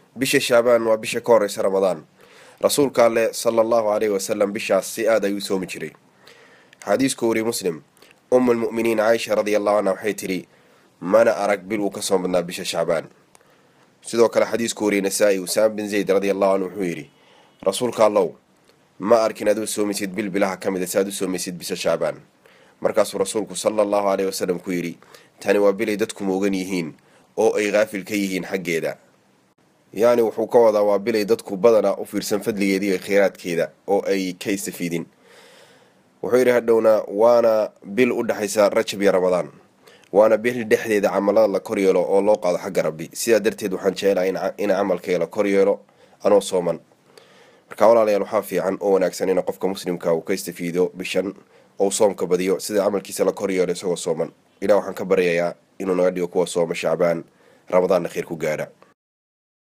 bisha shaabaan waa bisha ka horeysa ramadaan rasuulka alleh sala allahu caleyhi wasalam bishaas si aada ayuu soomi jiray xadiisku wariye muslim umu lmu'miniin caaisha radia allahu canha waxay tidhi mana arag bil uu ka soo badnaa bisha shacbaan sidoo kale xadiisku wariyey nasaa-i usaama bin zayd radia allahu canhu wuxuu yidhi rasuulka allow ma arkin aad u soomaysid bil bilaha ka mid a si aad u soomaysid bisha shacbaan markaasuu rasuulku sala allahu caleyhi wasalam ku yidhi tani waa bilay dadku moogan yihiin oo ay kaafil ka yihiin xaggeeda yacni wuxuu ka wadaa waa bilay dadku badanaa u fiirsan fadligeeda iyo kheyraadkeeda oo ay ka istafiidin wuxuu yidhi hadhowna waana bil u dhexaysa rajab iyo ramadaan waana bil dhexdeeda camalada la kor yeelo oo loo qaado xagga rabbi sidaa darteed waxaan jecelaha in camalkayga la kor yeelo anoo sooman marka walaalayaal waxaa fiican oo wanaagsan in qofka muslimka uu ka istafiido bishan ou soomka badiyo sida camalkiisa la kor yeelo isagoo sooman ilah waxaan ka baryayaa inuu naga dhigo kuwa sooma shacbaan ramadaanna kheyr ku gaadha